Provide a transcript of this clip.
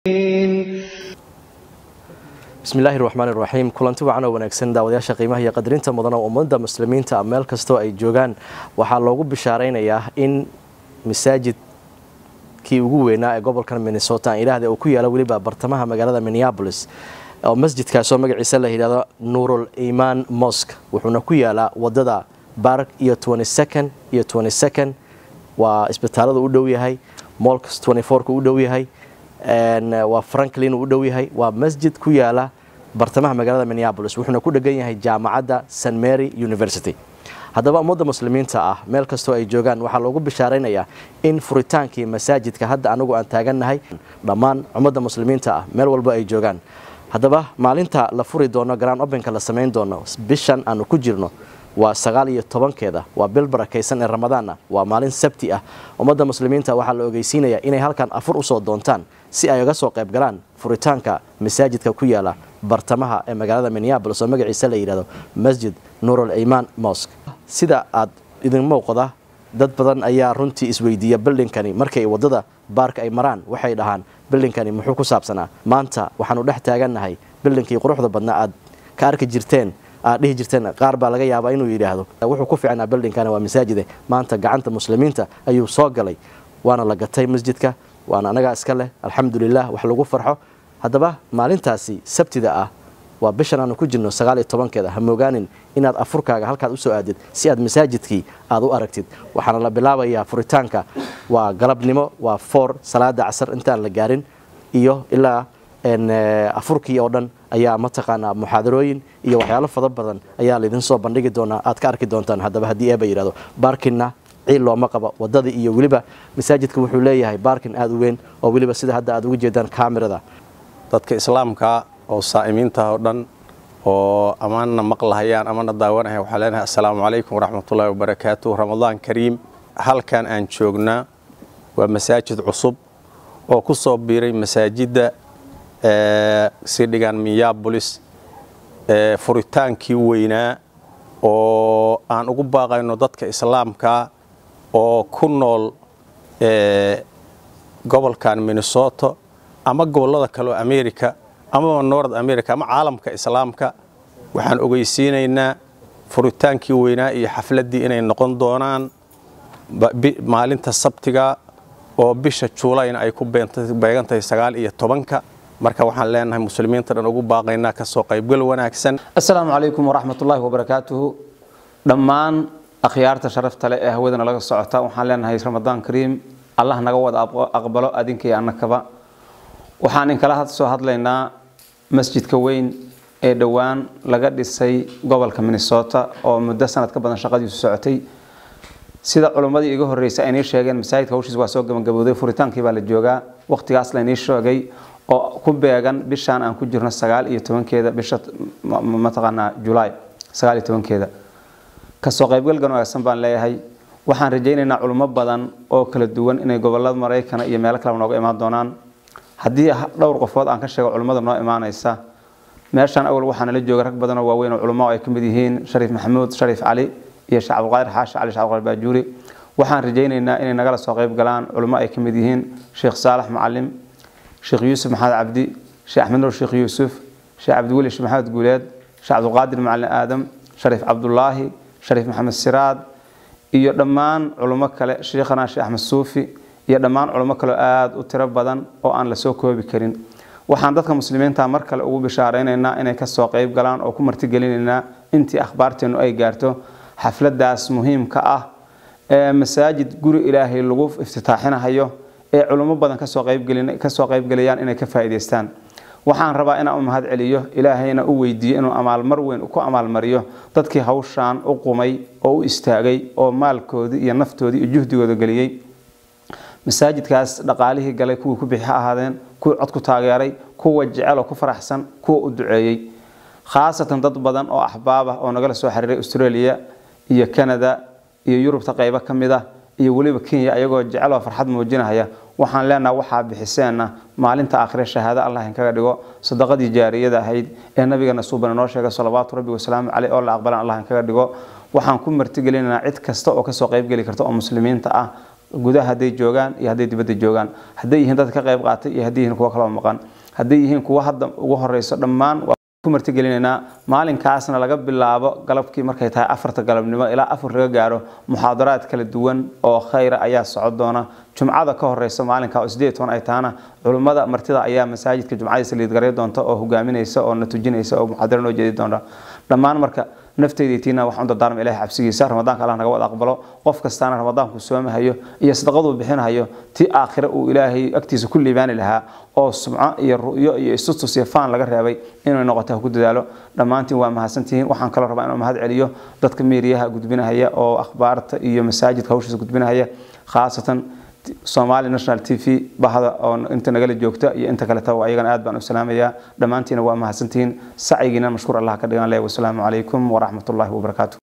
bismillaahi raxmaan iraxiim kulanti wacan oo wanaagsan daawadayaasha qiimaha iyo qadarinta mudan oo ummadda muslimiinta meel kastoo ay joogaan waxaa loogu bishaaraynayaa in masaajidkii ugu weynaa ee gobolkan minnesota aan idhaahda uu ku yaala weliba bartamaha magaalada minneabolis oo masjidkaasoo magaciisa la yidhahdo nuurul imaan mosk wuxuuna ku yaalaa wadada bark iyo second iyo second waa isbitaalada u dhow yahay molks ka u dhow yahay waa franklin uu u dhow yahay waa masjid ku yaala bartamaha magaalada minneabolis wuxuuna ku dhegan yahay jaamacadda st mary university haddaba ummadda muslimiinta ah meel kastoo ay joogaan waxaa loogu bishaaraynayaa in furitaankii masaajidka hadda anagu aan taagannahay dhammaan ummadda muslimiinta ah meel walba ay joogaan haddaba maalinta la furi doono grand openka la samayn doono bishan aanu ku jirno waa sagaal iyo tobankeeda waa bil barakaysan ee ramadaanna waa maalin sabti ah ummadda muslimiinta waxaa la ogeysiinayaa inay halkan afur usoo doontaan si ay uga soo qayb galaan furitaanka masaajidka ku yaala bartamaha ee magaalada minneabolis oo magaciisa la yidhahdo masjid nuurul imaan mosk sida aad idin muuqda dad badan ayaa runtii isweydiiya bildhinkani markay wadada baarka ay maraan waxay dhahaan bildhinkani muxuu ku saabsanaa maanta waxaanu dhex taagannahay bildhinkii quruxda badnaa aad ka arki jirteen aad dhihi jirteen qaar baa laga yaabaa inuu yidhaahdo wuxuu ku ficnaa bildhinkana waa masaajide maanta gacanta muslimiinta ayuu soo galay waana la gatay masjidka waana anagaa iska leh alxamdulilah wax lagu farxo haddaba maalintaasi sabtida ah waa bishan aanu ku jirno sagaal iyo tobankeeda ha moogaanin inaad afurkaaga halkaad usoo aadid si aad masaajidkii aad u aragtid waxaana la bilaabayaa furitaanka waa galabnimo waa foor salaada casar intaan la gaarin iyo ilaa afurkii oo dhan ayaa mataqaanaa muxaadarooyin iyo waxyaalo fada badan ayaa laydin soo bandhigi doonaa aad ka arki doontaan haddaba haddii eeba yidhahdo baarkinna ciil looma qabo wadada iyo weliba masaajidka wuxuu leeyahay baarkin aada u weyn oo weliba sida hadda aad uga jeedaan kamerada dadka islaamka oo saa'imiinta oo dhan oo amaanna maqlahayaan amana daawanaya waxaa leenahay assalaamu calaykum waraxmatullahi wabarakaatu ramadaan kariim halkan aan joognaa waa masaajid cusub oo ku soo biiray masaajidda sii dhigaan minneabolis furitaankii weynaa oo aan ugu baaqayno dadka islaamka oo ku nool gobolkan minnesota ama gobollada kaleoo america amaba north america ama caalamka islaamka waxaan ogeysiinaynaa furitaankii weynaa iyo xafladdii inay noqon doonaan maalinta sabtiga oo bisha juulayna ay ku beegan tahay sagaal iyo tobanka marka waxaan leenahay muslimiinta dhan ugu baaqaynaa kasoo qaybgal wanaagsan assalaamu calaykum waraxmatullaahi wabarakaatuhu dhammaan akhyaarta sharafta leh ee hawadana laga socota waxaan leenahay ramadaan kariim allah naga wada aqbalo adinka iyo annakaba waxaan inkala soo hadlaynaa masjidka weyn ee dhowaan laga dhisay gobolka minnesota oo muddo sanad ka badan shaqadiisu socotay sida culummadii iga horreysay aynii sheegeen masaajidka hawshiis waa soo gabagabowday furitaankii baa la joogaa waqtigaas laynii sheegay oo ku beegan bishaan aan ku jirno sagaal iyo tobankeeda bisha mataqaanaa julaay sagaal iyo tobankeeda kasoo qaybgalgan wanaagsan baan leeyahay waxaan rajaynaynaa culummo badan oo kala duwan inay gobolada maraykana iyo meelo kaleba nooga imaan doonaan haddii dhowr qofood aan ka sheego culummada noo imaanaysa meeshaan awal waxaa nala jooga rag badan oo waaweyn oo culummo ay ka mid yihiin shariif maxamuud shariif cali iyo sheekh cabdiqaadir xaashi cali sheekh cabdiqaadir baajuuri waxaan rajaynaynaa inay nagala soo qayb galaan culummo ay ka mid yihiin sheekh saalax macalim sheekh yuusuf maxamed cabdi sheekh axmed nuur sheekh yuusuf sheekh cabdiweli sheekh maxamed guuleed sheekh cabdiqaadir macalin aadam shariif cabdulaahi shariif maxamed siraad iyo dhammaan culummo kale sheikhana sheekh axmed suufi iyo dhammaan culummo kaleo aada u tiro badan oo aan la soo koobi karin waxaan dadka muslimiinta mar kale ugu bishaaraynaynaa inay kasoo qayb galaan oo ku martigelinaynaa intii akhbaarteennu ay gaarto xafladaas muhiimka ah ee masaajid guri ilaahay lagu iftitaaxinahayo ee culummo badan kasoo qaybgelayaan inay ka faa'iidaystaan waxaan rabaa inaan u mahad celiyo ilaahayna u weydiiyo inuu amaalmar weyn ku amaalmariyo dadkii hawshaan u qumay oo u istaagay oo maalkoodii iyo naftoodii iyo juhdigooda geliyey masaajidkaas dhaqaalihii galay kuwii ku bixi ha ahaadeen kuwii cod ku taageeray kuwa jecel oo ku faraxsan kuwa u duceeyey khaasatan dad badan oo axbaab ah oo nagala soo xiriiray australia iyo canada iyo yurubta qaybo ka mid ah iyo weliba kenya iyagoo jecel oo farxad muujinahaya waxaan leenaha waxaa bixiseenna maalinta aakhire shahaado allah inkaga dhigo sadaqadii jaariyada ahayd ee nabigeena suubana noo sheegay salawaatu rabbi wasalaamu caleyh oo la aqbalan allah inkaga dhigo waxaan ku martigelinaynaa cid kasta oo kasoo qaybgeli karta oo muslimiinta ah gudaha hadday joogaan iyo hadday dibadda joogaan hadday yihiin dad ka qayb qaatay iyo hadday yihiin kuwa kaloo maqan hadday yihiin kuwa hadda ugu horeyso dhammaan waa ku martigelinaynaa maalinkaasna laga bilaabo galabkii markay tahay afarta galabnimo ilaa afar laga gaaro muxaadaraad kala duwan oo khayra ayaa socon doona jumcada ka horeysa maalinka oo sideed toban ay tahana culummada martida ayaa masaajidka jumcadiisa liidgaray doonta oo hogaaminaysa oo na tujinaysa oo muxaadaro noo jeedi doonta dhammaan marka nafteyda tiina waxaan u dardaarma ilahay xabsigiisa ramadaanka allah naga wada aqbalo qof kastaana ramadaanku soomahayo iyo sadaqaduu bixinahayo ti aakhire uu ilaahay agtiisa ku liibaani lahaa oo sumco iyo ru'yo iyo isustus iyo faan laga reebay inay noqoto ha ku dadaalo dhammaantiin waa mahadsantihiin waxaan kaloo rabaa inuu mahad celiyo dadka miiriyaha gudbinahaya oo akhbaarta iyo masaajidka hawshiisa gudbinahaya khaasatan somali national t v bahda oo inta nagala joogta iyo inta kaleta ayagana aad baan u salaamayaa dhammaantiina waa mahadsantihiin sacyigiina mashkuur allah ka dhigan leh wasalaamu calaykum waraxmat ullahi wabarakaatu